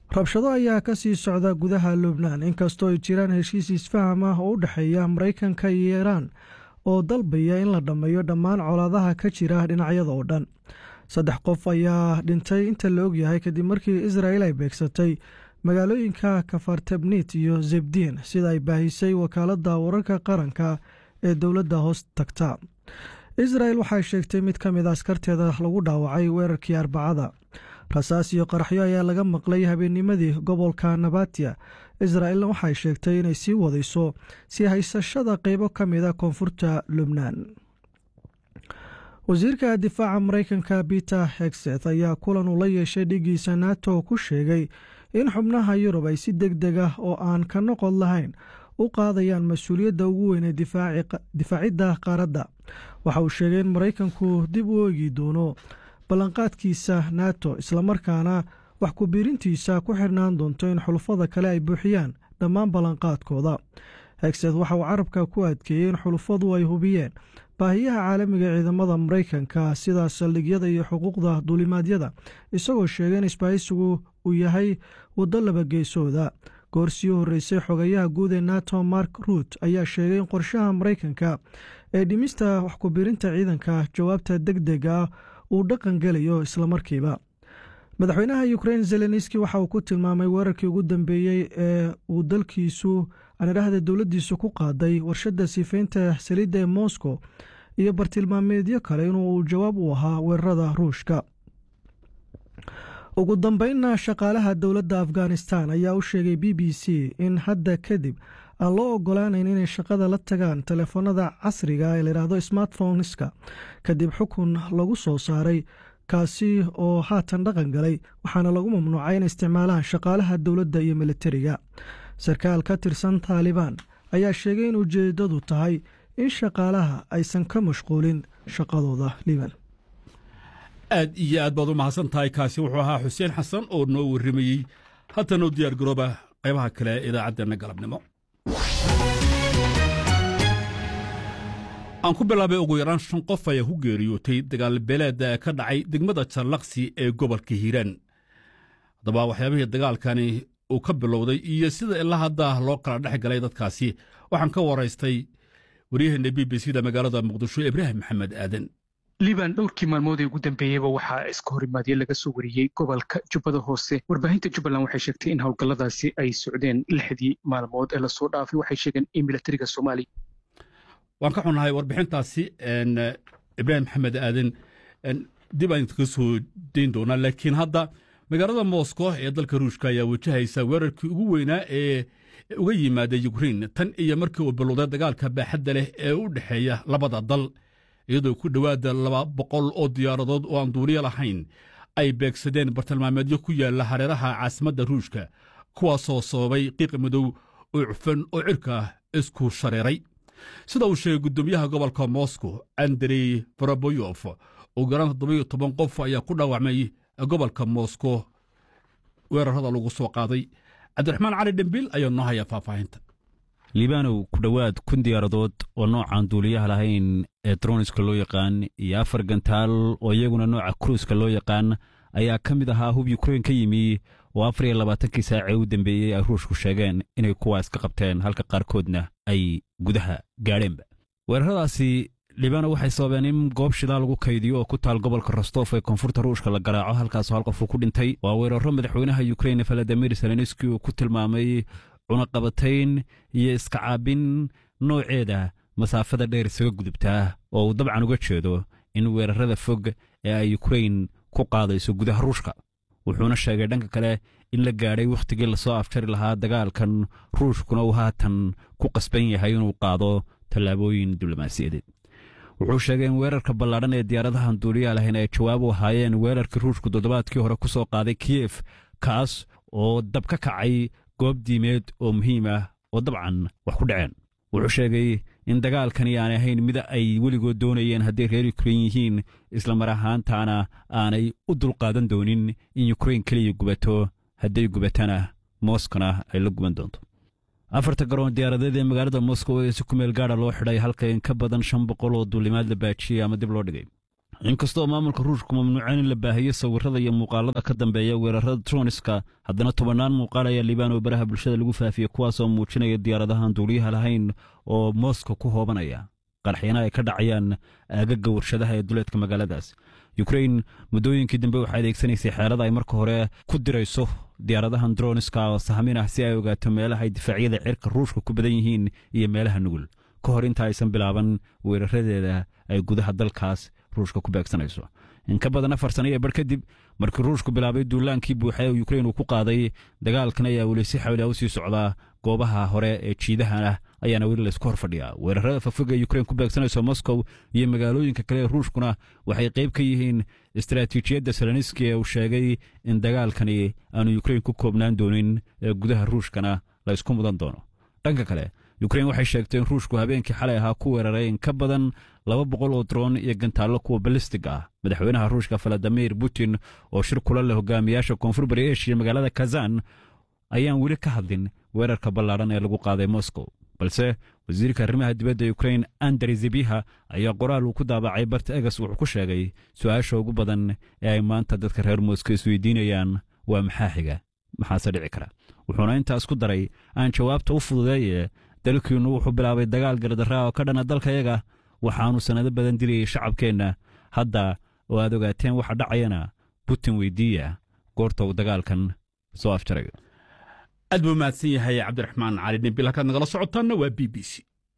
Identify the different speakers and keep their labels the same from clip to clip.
Speaker 1: rabshado ayaa ka sii socda gudaha lubnaan inkastoo ay jiraan heshiis isfaham ah oo u dhexeeya maraykanka iyo iiraan oo dalbaya in la dhammeeyo dhammaan colaadaha ka jira dhinacyada oo dhan saddex qof ayaa dhintay inta la ogyahay kadib markii israa'il ay beegsatay magaalooyinka kafartebnit iyo zebdiin sida ay baahisay wakaaladda wararka qaranka ee dowladda hoos tagta israel waxay sheegtay mid ka mid a askarteeda lagu dhaawacay weerarkii arbacada rasaas iyo qaraxyo ayaa laga maqlay habeennimadii gobolka nabatiya israelna waxay sheegtay inay sii wadayso sii haysashada qeybo ka mida koonfurta lubnaan wasiirka difaaca maraykanka peter hegset ayaa kulan uu la yeeshay dhigiisa nato ku sheegay in xubnaha yurub ay si deg deg ah oo aan ka noqod lahayn u qaadayaan mas-uuliyadda ugu weyn ee difaacidda qaaradda waxa uu sheegay in maraykanku dib u eegi doono ballanqaadkiisa nato islamarkaana wax ku-biirintiisa ku xirnaan doonto in xulufada kale ay buuxiyaan dhammaan ballanqaadkooda hegset waxa uu carabka ku adkeeyey in xulufadu ay hubiyeen baahiyaha caalamiga ee ciidamada maraykanka sida saldhigyada iyo xuquuqda duulimaadyada isagoo sheegay in isbaahisigu uu yahay waddo labageesooda goor sii horreysay xogayaha guud ee nato mark ruut ayaa sheegay in qorshaha maraykanka ee dhimista wax ku-biirinta ciidanka jawaabta deg dega ah uu dhaqan gelayo islamarkiiba madaxweynaha ukrein zelenski waxa uu ku tilmaamay weerarkii ugu dambeeyey ee uu dalkiisu anidhahda dowladdiisu ku qaaday warshadda sifaynta saliidda ee moscow iyo bartilmaameedyo kale inuu jawaab u ahaa weerarada ruushka ugu dambeynna shaqaalaha dowladda afghanistan ayaa u sheegay b b c in hadda kadib aan loo ogolaanayn inay shaqada la tagaan telefoonada casriga ee layidhaahdo smartphoneska kadib xukun lagu soo saaray kaasi oo haatan dhaqan galay waxaana lagu mamnuucay in isticmaalaan shaqaalaha dowladda iyo militariga sarkaal ka tirsan taalibaan ayaa sheegay in ujeedadu tahay in shaqaalaha aysan ka mashquulin shaqadooda liban
Speaker 2: aad iyo aad baad u mahadsan tahay kaasi wuxuu ahaa xuseen xasan oo noo warramayey haatan u diyaar garooba qaybaha kale ee idaacaddeena galabnimo aan ku bilaabay ugu yaraan shan qof ayaa ku geeriyootay dagaalbeeleed ka dhacay degmada jallaqsi ee gobolka hiiraan haddaba waxyaabihii dagaalkani uu ka bilowday iyo sida ilaa hadda loo kala dhex galay dadkaasi waxaan ka waraystay waryaheena b b c da magaalada muqdisho ibraahim maxamed aadan
Speaker 3: liban dhowrkii maalmood ee ugu dambeeyeyba waxaa iska horimaadyo laga soo wariyey gobolka jubbada hoose warbaahinta jubbaland waxay sheegtay in howlgalladaasi ay socdeen lixdii maalmood ee lasoo dhaafay waxay sheegeen in milatariga soomaaliya
Speaker 2: waan ka xunnahay warbixintaasi ibraahim maxamed aadan dib aan idinkaga soo dayn doonaa laakiin hadda magaalada moscow ee dalka ruushka ayaa wajahaysa weerarkii ugu weynaa ee uga yimaada ukrein tan iyo markii uu bilowday dagaalka baaxadda leh ee u dhexeeya labada dal iyadoo ku dhowaada laba boqol oo diyaaradood oo aan duuliyo lahayn ay beegsadeen bartilmaameedyo ku yaalla hareeraha caasimadda ruushka kuwaasoo sababay qiiq madow oo cufan oo cirka isku shareeray sida uu sheegay guddoomiyaha gobolka moscow andrey faraboyof ugu yaraan toddobiyo toban qof ayaa ku dhaawacmay gobolka moscow weerarada lagu soo qaaday cabdiraxmaan cali dhembiil ayaa noo haya faahfaahinta
Speaker 4: libaanow ku dhowaad kun diyaaradood oo noocaan duuliyaha lahayn ee droniska loo yaqaan iyo afar gantaal oo iyaguna nooca kruuska loo yaqaan ayaa ka mid ahaa hub yukrain ka yimi oo afar iyo labaatankii saacee u dambeeyey ay ruushku sheegeen inay kuwaas ka qabteen halka qaarkoodna ay gudaha gaadheenba weeraradaasi libaano waxay sababeen in goob shidaal lagu kaydiyo oo ku taal gobolka rostof ee koonfurta ruushka la garaaco halkaasoo hal qof uu ku dhintay waa weeraro madaxweynaha yukrain valadimir zelenski uu ku tilmaamay cunaqabatayn iyo iska caabin nooceeda masaafada dheer isaga gudubtaa oo uu dabcan uga jeedo in weerarada fog ee ay yukrain ku qaadayso gudaha ruushka wuxuuna sheegay dhanka kale in la gaadhay wakhtigii lasoo afjari lahaa dagaalkan ruushkuna uu haatan ku qasban yahay inuu qaado tallaabooyin diblomaasiyadeed wuxuu sheegay in weerarka ballaadhan ee diyaaradahan duuliyaa lahayn ay jawaab u ahaayeen weerarkii ruushku toddobaadkii hore ku soo qaaday kiyef kaas oo dab ka kacay goob diimeed oo muhiim ah oo dabcan wax ku dhaceen wuxuu sheegay in dagaalkani aanay ahayn mid ay weligood doonayeen hadday reer yukrain yihiin islamar ahaantaana aanay u dulqaadan doonin in yukrain keliya gubato hadday gubatana moskona ay la guban doonto afarta garoon diyaaradeed ee magaalada moskow ee si ku meel gaadha loo xidhay halka in ka badan shan boqol oo duulimaad la baajiyey ama dib loo dhigay inkastoo maamulka ruushku mamnuuceen in la baahiyo sawirada iyo muuqaalada ka dambeeya weerarada troniska haddana tobannaan muuqaal ayaa liibaan oo baraha bulshada lagu faafiyey kuwaasoo muujinaya diyaaradahan duuliyaha lahayn oo moskow ku hoobanaya qarxiyana ay ka dhacayaan aagaga warshadaha ee duleedka magaaladaas yukrain muddooyinkii dambe waxay adeegsanaysay xeelada ay marka hore ku dirayso diyaaradahan droniska oo sahmin ah si ay ogaato meelaha ay difaacyada cirka ruushka ku badan yihiin iyo meelaha nugul ka hor inta aysan bilaaban weeraradeeda ay gudaha dalkaas ruushka ku beegsanayso in ka badan afar sano iyo bar kadib markii ruushku bilaabay duulaankii buuxa ee yukrain uu ku qaaday dagaalkan ayaa weli si xawli ah u sii socdaa goobaha hore ee jiidaha ah ayaana weli laysku hor fadhiyaa weerarada fafog ee yukrain ku beegsanayso moskow iyo magaalooyinka kale ee ruushkuna waxay qayb ka yihiin istaraatiijiyadda seloniski ee uu sheegay in dagaalkani aanu yukrain ku koobnaan doonin ee gudaha ruushkana la ysku mudan doono dhanka kale yukrain waxay sheegtay in ruushku habeenkii xalay ahaa ku weeraray in ka badan laba boqol oo droon iyo gantaallo kuwa balistig ah madaxweynaha ruushka valadimir putin oo shir kula leh hogaamiyaasha koonfur bari eshiya magaalada kazan ayaan weli ka hadlin weerarka ballaadhan ee lagu qaaday moskow balse wasiirka arrimaha dibadda yukrain andrey zebiha ayaa qoraal uu ku daabacay barta egas wuxuu ku sheegay su'aasha ugu badan ee ay maanta dadka reer moskow isweydiinayaan waa maxaa xiga maxaase dhici kara wuxuuna intaas ku daray aan jawaabta u fududeeye dalkiinnu wuxuu bilaabay dagaal gardarraa oo ka dhana dalkayaga waxaannu sannado badan dilayay shacabkeenna hadda oo aad ogaateen waxa dhacayana butin weydiiya goorta uu dagaalkan soo afjaray
Speaker 2: aad buu mahadsan yahay cabdiraxmaan cali dhimbil halkaad nagala socotaanna waa b b c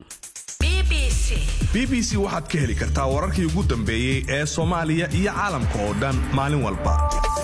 Speaker 5: b b c waxaad ka heli kartaa wararkii ugu dambeeyey ee soomaaliya iyo caalamka oo dhan maalin walba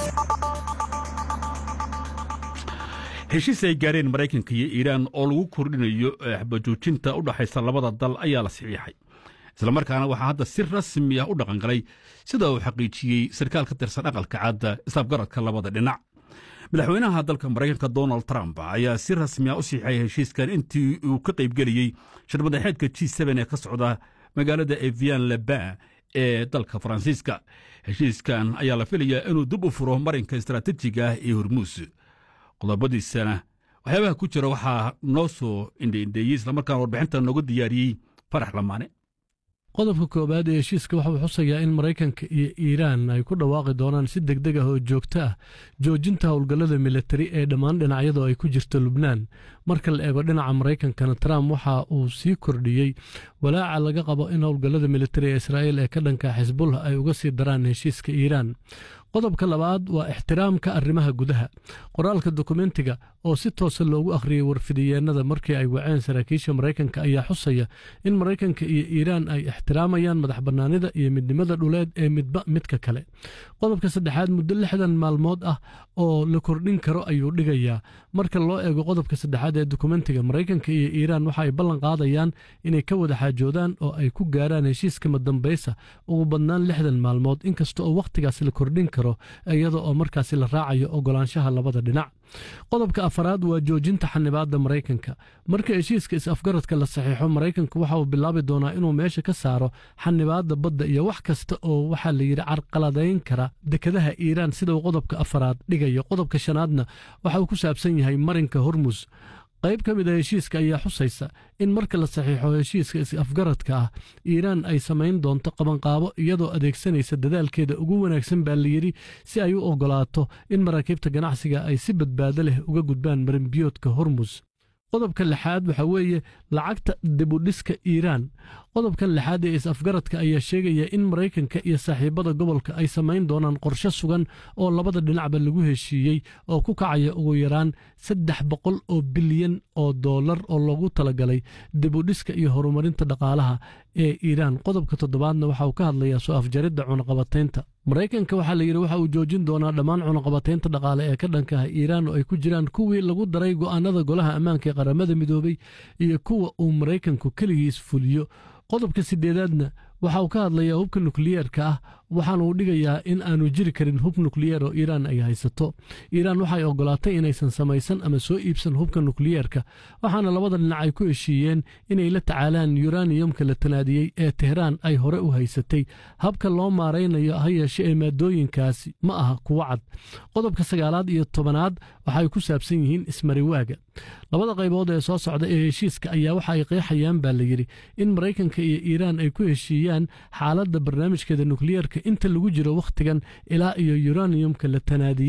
Speaker 2: heshiis ay gaareen maraykanka iyo iiraan oo lagu kordhinayo xabajoojinta u dhaxaysa labada dal ayaa la saxiixay islamarkaana waxaa hadda si rasmi ah u dhaqangalay sida uu xaqiijiyey sarkaal ka tirsan aqalka cadda isafgaradka labada dhinac madaxweynaha dalka maraykanka donald trump ayaa si rasmi ah u siixay heshiiskan intii uu ka qaybgeliyey shirmadaxeedka g ee ka socda magaalada evian leban ee dalka faransiiska heshiiskan ayaa la filayaa inuu dib u furo marinka istaraatiijiga ah ee hormuus qodobadiisana waxyaabaha ku jira waxaa noo soo indheindheeyey islamarkaana warbixinta noogu diyaariyey farax lamaane
Speaker 6: qodobka koowaad ee heshiiska waxauu xusayaa in maraykanka iyo iiraan ay ku dhawaaqi doonaan si deg deg ah oo joogto ah joojinta howlgallada militari ee dhammaan dhinacyadoo ay ku jirto lubnaan marka la eego dhinaca maraykankana trump waxa uu sii kordhiyey walaaca laga qabo in howlgallada militari ee israa'iil ee ka dhanka xisbullah ay uga sii daraan heshiiska iiraan qodobka labaad waa ixtiraamka arrimaha gudaha qoraalka dokumentiga oo si toosa loogu akhriyey warfidiyeennada markii ay waceen saraakiisha maraykanka ayaa xusaya in maraykanka iyo iiraan ay ixtiraamayaan madax bannaanida iyo midnimada dhuleed ee midba midka kale qodobka saddexaad muddo lixdan maalmood ah oo la kordhin karo ayuu dhigayaa marka loo eego qodobka saddexaad ee dokumentiga maraykanka iyo iiraan waxa ay ballan qaadayaan inay ka wada xaajoodaan oo ay ku gaaraan heshiiska madambaysa ugu badnaan lixdan maalmood inkasta oo wakhtigaas la kordhin karo iyada oo markaasi la raacayo ogolaanshaha labada dhinac qodobka afaraad waa joojinta xanibaadda maraykanka marka heshiiska is-afgaradka la saxiixo maraykanku waxa uu bilaabi doonaa inuu meesha ka saaro xanibaadda badda iyo wax kasta oo waxaa la yidhi carqaladayn kara dekadaha iiraan sida uu qodobka afaraad dhigayo qodobka shanaadna waxa uu ku saabsan yahay marinka hormus qayb ka mid a heshiiska ayaa xusaysa in marka la saxiixo heshiiska is-afgaradka ah iiraan ay samayn doonto qabanqaabo iyadoo adeegsanaysa dadaalkeeda ugu wanaagsan baa layidhi si ay u oggolaato in maraakiibta ganacsiga ay si badbaado leh uga gudbaan marinbiyoodka hormus qodobka lixaad waxa weeye lacagta dibudhiska iiraan qodobkan lixaad ee is-afgaradka ayaa sheegaya in maraykanka iyo saaxiibada gobolka ay samayn doonaan qorshe sugan oo labada dhinacba lagu heshiiyey oo ku kacaya ugu yaraan saddex boqol oo bilyan oo dollar oo loogu talagalay dibudhiska iyo horumarinta dhaqaalaha ee iiraan qodobka toddobaadna waxa uu ka hadlayaa soo afjaridda cunaqabataynta maraykanka waxaa la yidhi waxa uu joojin doonaa dhammaan cunaqabataynta dhaqaale ee ka dhanka ah iiraan oo ay ku jiraan kuwii lagu daray go'aanada golaha ammaanka ee qaramada midoobay iyo kuwa uu maraykanku keligiis fuliyo qodobka sideedaadna waxa uu ka hadlayaa hubka nukliyeerka ah waxaana uu dhigayaa in aanu jiri karin hub nukliyeer oo iiraan ay haysato iiraan waxay oggolaatay inaysan samaysan ama soo iibsan hubka nukliyeerka waxaana labada dhinac ay ku heshiiyeen inay la tacaalaan yuraniyumka la tanaadiyey ee tehraan ay hore u haysatay habka loo maaraynayo ha yeeshe ee maadooyinkaasi ma aha kuwo cad qodobka sagaalaad iyo tobanaad waxay ku saabsan yihiin ismariwaaga labada qaybood ee soo socda ee heshiiska ayaa waxa ay qeexayaan baa layidhi in maraykanka iyo iiraan ay ku heshiiyaan xaaladda barnaamijkeeda nukliyeerka inta lagu jiro wakhtigan ilaa iyo uraniumka la tanaadiyey